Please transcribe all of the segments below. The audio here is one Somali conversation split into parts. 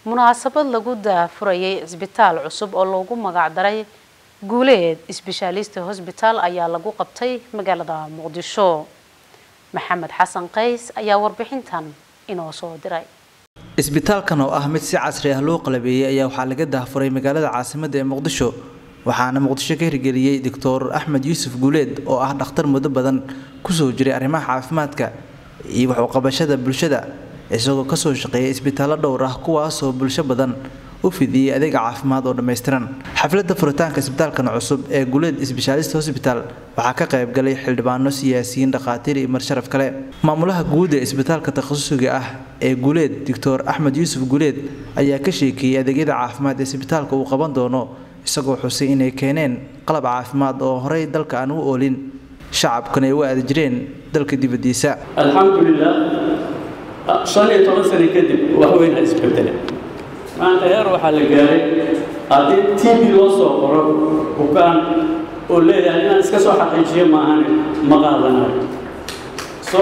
munaasabad lagu daafurayay cisbitaal cusub oo loogu magacdaray guuleed sbeshaalist hosbitaal ayaa lagu qabtay magaalada muqdisho maxamed xasan qays ayaa warbixintan inoo soo diray isbitaalkan oo ah mid si casri ah loo qalabeeyey ayaa waxaa laga daafuray magaalada caasimadda ee muqdisho waxaana muqdisho ka hirgeliyey doctor axmed yuusuf guuleed oo ah dhakhtar muddo badan kusoo jiray arrimaha caafimaadka iyo waxuqabashada bulshada isagoo kasoo shaqeeyay isbitaallo dhowr ah kuwaasoo bulsho badan u fidiyey adeega caafimaad oo dhammaystiran xafladda furitaanka isbitaalkan cusub ee guuleed sbeshaalist hosbital waxaa ka qayb galay xildhibaano siyaasiyiin dhakhaatiir iyo marsharaf kale maamulaha guud ee isbitaalka takhasusiga ah ee guuleed doctor axmed yuusuf guuleed ayaa ka sheekeeyey adeegyada caafimaad ee isbitaalka uu qaban doono isagoo xusay inay keeneen qalab caafimaad oo horey dalka aan u oolin shacabkana ay u aadi jireen dalka dibadiisa alxamdulilah shan iyo toban sano kadib wax weyn ha isbedele maanta heer waxaa la gaaray haddii t v loo soo qoro bukaan oo leeyahay inaan iska soo xaqiijiyo maahane ma qaadanayo so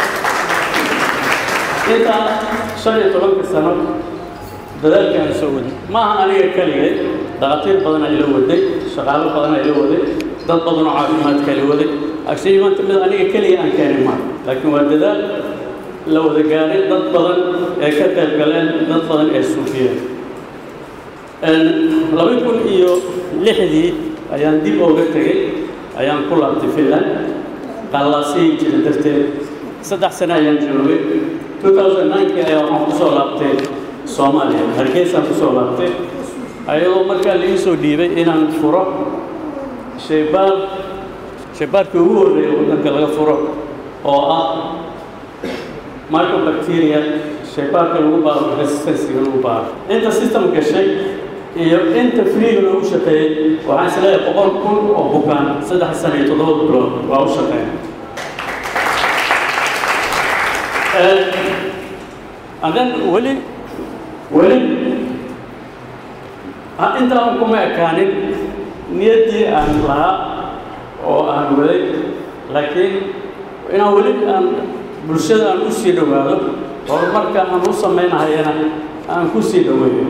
intaa shan iyo tobanka sano dadaalkii aan soo waday maaha aniga keligay dhakhaatiir badan ayla waday shaqaalo badan ayla waday dad badan oo caafimaadka ayla waday actually maanta mid aniga keliya aan keenay maaha laakiin waa dadaal la wada gaaray dad badan ee ka qayb galeen dad badan ee suufiyeen laba kun iyo lixdii ayaan dib ooga tegey ayaan ku laabtay finland qallaasiyi jira darteed saddex sano ayaan joogay 2009 ayaa waxaan kusoo laabtay soomaaliya hargeysaan kusoo laabtay ayadoo markaa laii soo dhiibay inaan furo shaybaar shaybaarkii ugu horreeya waddanka laga furo oo ah microbacteria shaybaarka lagu baaro resistansiga lagu baaro inta system gashay iyo inta freega loogu shaqeeyey waxaan isleeyahay boqol kun oo bukaan saddex sana iyo toddoba bilood waa u shaqeeya and then weli weli intaa un kuma ekaanin niyaddii aan lahaa oo aan waday laakiin inaan weli aan bulshada aan u sii dhowaado horumarka aan u samaynahayana aan ku sii dhoweeyo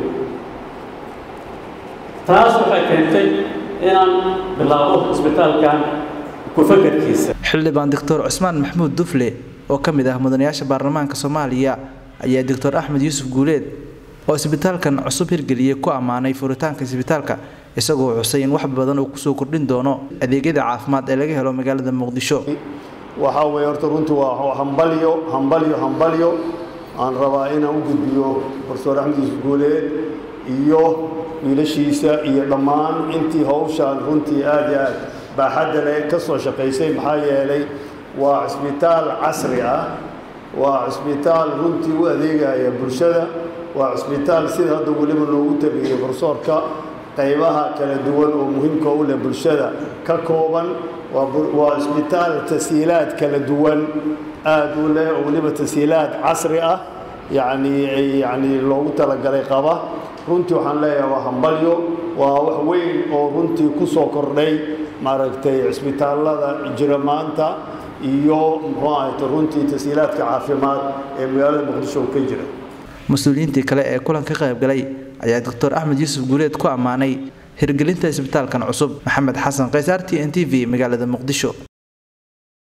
taas waxay keentay inaan bilaabo isbitaalkan ku-fakarkiisa xildhibaan doctor cusmaan maxamuud dufle oo ka mid ah mudanayaasha baarlamaanka soomaaliya ayaa doctor axmed yuusuf guuleed oo isbitaalkan cusub hirgeliyey ku ammaanay furitaanka isbitaalka isagoo xusay in wax badan uu kusoo kordhin doono adeegyada caafimaad ee laga helo magaalada muqdisho waxaa weeye horta runtii waa hambalyo hambalyo hambalyo aan rabaa inaan u gudbiyo doctor axmed yuusuf guuleed iyo wiilashiisa iyo dhammaan intii hawshaan runtii aad iyo aad baaxadda leh ka soo shaqaysay maxaa yeelay waa cisbitaal casri ah waa cisbitaal runtii u adeegaya bulshada waa cisbitaal sida hadda weliba loogu tabiyey farsoorka qaybaha kala duwan oo muhiimka u leh bulshada ka kooban waa cisbitaal tashiilaad kala duwan aad u leh oo weliba tashiilaad casri ah yacni yacni loogu talagalay qaba runtii waxaan leeyahay waa hambalyo waa wax weyn oo runtii ku soo kordhay maaragtay cisbitaallada jira maanta iyo muxuu ahayta runtii tashiilaadka caafimaad ee magaalada muqdisho ka jira mas-uuliyiintii kale ee kulan ka qayb galay ayaa doctor axmed yuusuf guuleed ku ammaanay hirgelinta isbitaalkan cusub maxamed xasan qays r t n t v magaalada muqdisho